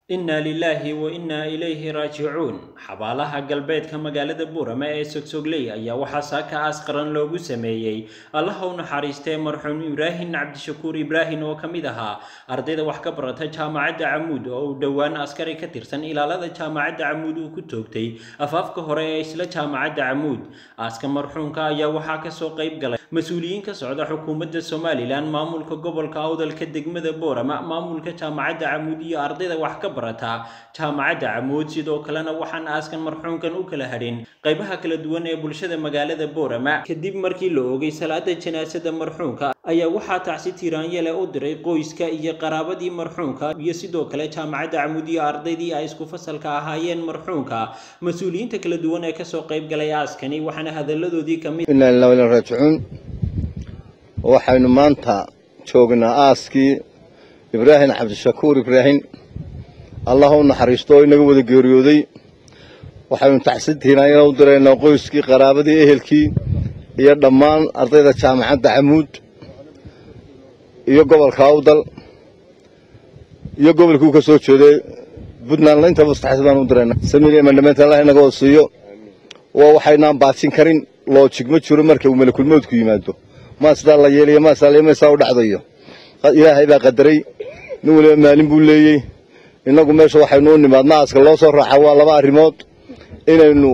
inna lilaahi wa innaa ilayhi raajicuun xabaalaha galbeedka magaalada buurame ee sogsogley ayaa waxaa saaka aas qaran loogu sameeyey allaha u naxariistee marxuum ibraahin cabdishakuur ibraahin oo ka mid ahaa ardayda wax ka barata jaamacadda camuud oo uu dhowaan askari ka tirsan ilaalada jaamacadda camuud uu ku toogtay afaafka hore ee isla jaamacadda camuud aaska marxuumka ayaa waxaa kasoo qayb galay mas-uuliyiin ka socda xukuumadda somalilan maamulka gobolka awdalka degmada boorama maamulka jaamacadda camuud iyo ardayda wax ka barata jaamacadda camuud sidoo kalena waxaan aaskan marxuumkan u kala hadhin qaybaha kala duwan ee bulshada magaalada boorama kadib markii la oogay salaada janaasada marxuumka ayaa waxaa tacsi tiiraanyele u diray qoyska iyo qaraabadii marxuumka iyo sidoo kale jaamacadda camuud iyo ardaydii ay isku fasalka ahaayeen marxuumka mas-uuliyiinta kala duwan ee kasoo qayb galay aaskani waxaana hadaladoodii kamid inaa lillahi wa inaa raajicuun waxaynu maanta joognaa aaskii ibraahim cabdishakuur ibraahim allah u naxariisto oo inaga wada geeriyooday waxaynu taxsintiinaa inaan u diraynaa qoyskii qaraabadii ehelkii iyo dhammaan ardayda jaamacadda camuud iyo gobolka awdal iyo gobolkii u ka soo jeeday puntland intaba saxays baan u diraynaa samiil mandhamaynta allah inaga wada siiyo waa waxaynaan baajin karin loojig ma jiro marka uu malakulmoodku yimaado maa sidaa la yeeliyo maa sidaa maysaa u dhacdayo ilaahay baa qadaray nin waliba maalin buu leeyey innagu meesha waxaynu u nimaadna aaska loo soo raaca waa laba arrimood inaynu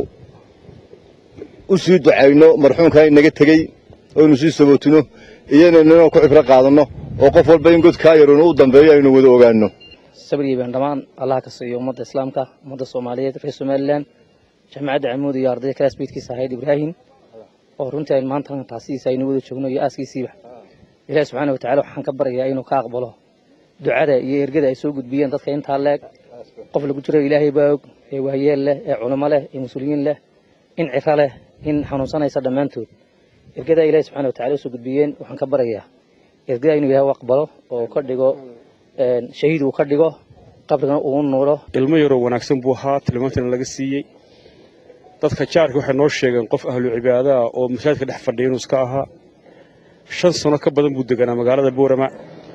u sii ducayno marxuumkaa inaga tegey oynu sii sabootino iyo inaynu inaan ku cibro qaadanno oo qof walba in godkaa yaroonu u dambeeyo aynu wada ogaanno sabrigii baan dhammaan allaha ka siiyo ummadda islaamka ummadda soomaaliyeed reer somalilan jaamacadda camuud iyo ardayda kalaasbeydkiisa ahayd ibraahim oo runtii aynu maanta taasidiisa aynu wada joogno iyo aaskiisiiba ilaahi subxaana wa tacala waxaan ka baryayaa inuu ka aqbalo ducada iyo ergada ay soo gudbiyeen dadka intaa leeg qof lagu jiro ilaahay baa og ee waayeel leh ee culimo leh ee mas-uuliyiin leh in ciro leh in xanuunsanaysa dhammaantood ergada ilahi subxana wa tacala usoo gudbiyeen waxaan ka baryayaa ergada inuu ilaahay u aqbalo oo ka dhigo shahiid uu ka dhigo qabrigana uu nuuro ilmo yaroo wanaagsan buu ahaa tilmaantana laga siiyey dadka jaarka waxay noo sheegeen qof ahlu cibaada ah oo masaajidka dhex fadhiya inuu iska ahaa shan sano ka badan buu deganaa magaalada boorama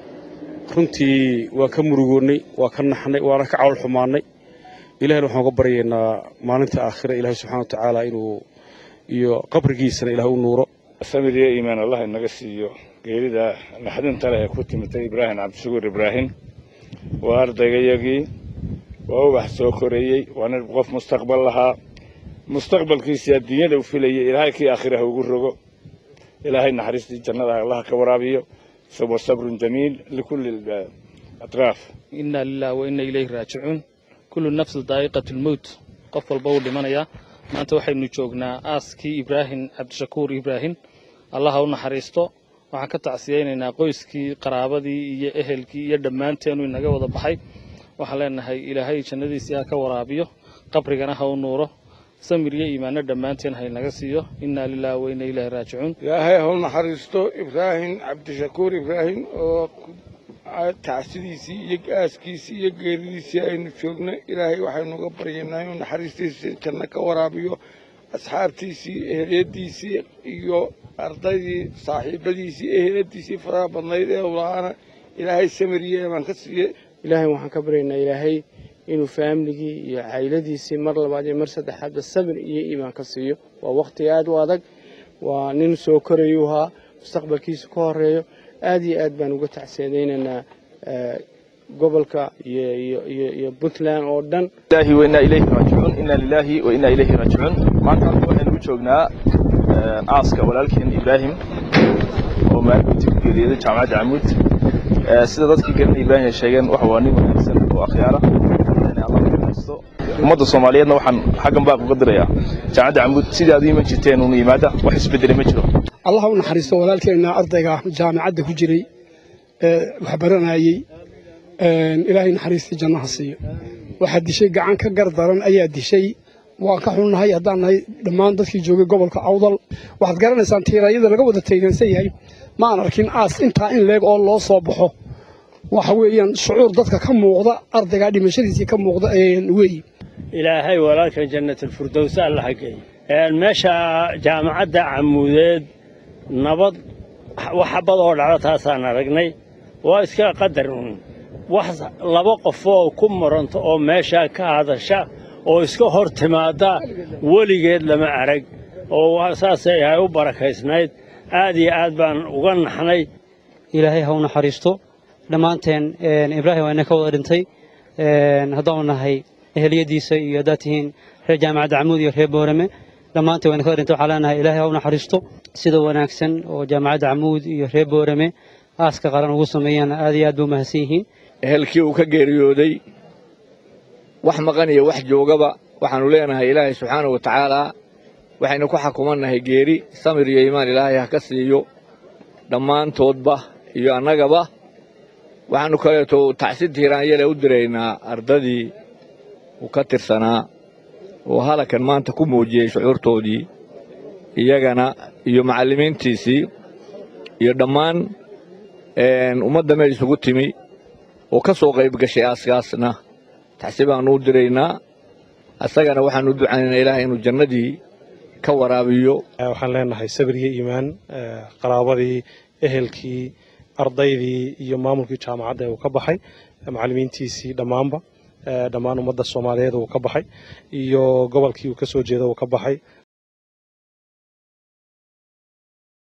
runtii waa ka murugoonnay waa ka naxnay waana ka cawl xumaannay ilahayna waxaan uga baryaynaa maalinta aakhira ilaahay subxana wa tacaala inuu iyo qabrigiisana ilaah u nuuro samir iyo iimaan allah inaga siiyo geerida naxdinta leh ee ku timitay ibraahim cabdishakuur ibraahim waa ardaygayagii waa ubax soo koreeyey waa nin qof mustaqbal lahaa mustaqbalkiisii adduunyada u filayay ilaahay kii aakhiraha ugu rogo ilaahay naxariistii jannada allah ka waraabiyo sabrun jamiil likulli atraaf inna lillahi wa inna ilayhi raajicuun kullu nafsin daa'iqatu lmowt qof walba uu dhimanayaa maanta waxaynu joognaa aaskii ibraahim cabdishakuur ibraahim allaha u naxariisto waxaan ka tacsiyaynaynaa qoyskii qaraabadii iyo ehelkii iyo dhammaanteenu inaga wada baxay waxaan leenahay ilaahay jannadiisii ha ka waraabiyo qabrigana ha u nuuro samir iyo iimaano dhammaanteen ha inaga siiyo innaa lillahi wa inna ilaahi raajicuun ilaahay ha u naxariisto ibraahim cabdishakuur ibraahim oo tacsidiisii iyo aaskiisii iyo geeridiisii aynu joogno ilaahay waxaynu uga baryaynaa inuu naxariistiisii janno ka waraabiyo asxaabtiisii eheliyadiisii iyo ardaydii saaxiibadiisii eheliyadiisii faraha badnayd ee ulaana ilaahay samir iyo eemaan ka siiye ilaahay waxaan ka baryaynaa ilaahay inuu faamligii iyo cayladiisii mar labaad iyo mar saddexaadba sabir iyo iimaan ka siiyo waa wakhti aad u adag waa nin soo korayuu ahaa mustaqbalkiisa ka horeeyo aad iyo aad baan uga tacsiyadaynaynaa gobolka iyo puntland oo dhan ilahi wa inaa ilayhi raajicuun inna lillahi wa inaa ilayhi raajicuun maanta halka waxaynu u joognaa aaska walaalkeen ibraahim oo maalintii ku geeriyooday jaamacadda camuud sida dadkii garanay ibraahim ay sheegeen waxa waa nin wanaagsan oo akhyaara ummadda soomaaliyeedna waxaan xaggan baaq uga dirayaa jaamacadda camuud sidii aad u iman jirteen uunu yimaada wax isbedelay ma jiro allah u naxariisto walaalkeenna ardayga jaamacadda ku jiray ee wax baranayey ilaahay naxariistii jannaha siiyo waxaa dishay gacan ka gar daran ayaa dishay waan ka xunnahay haddaan nahay dhammaan dadkii joogay gobolka awdal waxaad garanaysaan tiirayada laga wada taygansan yahay ma aan arkin aas intaa in leeg oo loo soo baxo waxa weeyaan shucuur dadka ka muuqda ardaygaa dhimashadiisii ka muuqda weeye ilaahay walaalkan jannatalfurdowsa allaha geeyo meesha jaamacadda camuudeed nabad wax xabad oo dhacdo taasaan aragnay waa iska qadar uun wax laba qofoo ku muranto oo meeshaa ka hadasha oo iska hor timaadda weligeed lama arag oo saasay ahay u barakaysnayd aad iyo aad baan uga naxnay ilaahay ha u naxariisto dhammaanteen ibraahim waa ina ka wada dhintay haddaanu nahay eheliyadiisa iyo haddaad tihiin reer jaamacadda camuud iyo reer boorame dhammaanteen wayna ka wada dhintay waxaa leenahay ilaahay ha u naxariisto sida wanaagsan oo jaamacadda camuud iyo reer boorame aaska qaran ugu sameeyaan aad iyo aad bay u mahadsan yihiin ehelkii uu ka geeriyooday wax maqan iyo wax joogaba waxaannu leenahay ilaahay subxaanahu wa tacaalaa waxaynu ku xukumannahay geeri samir iyo iimaan ilaahay ha ka siiyo dhammaantoodba iyo annagaba waxaannu kaleeto tacsid hiiraanyale u diraynaa ardadii uu ka tirsanaa oo halakan maanta ku muujiyey shucuurtoodii iyagana iyo macallimiintiisii iyo dhammaan ummadda meel isugu timi oo ka soo qayb gashay aaskaasna taxsi baannu u diraynaa asagana waxaannu u ducaynaynaa ilaahay inuu jannadii ka waraabiyo waxaan leenahay sabir iyo iimaan qaraabadii ehelkii ardaydii iyo maamulkii jaamacadda ee uu ka baxay macallimiintiisii dhammaanba dhammaan ummadda soomaaliyeed uu ka baxay iyo gobolkii uu ka soo jeeda uu ka baxay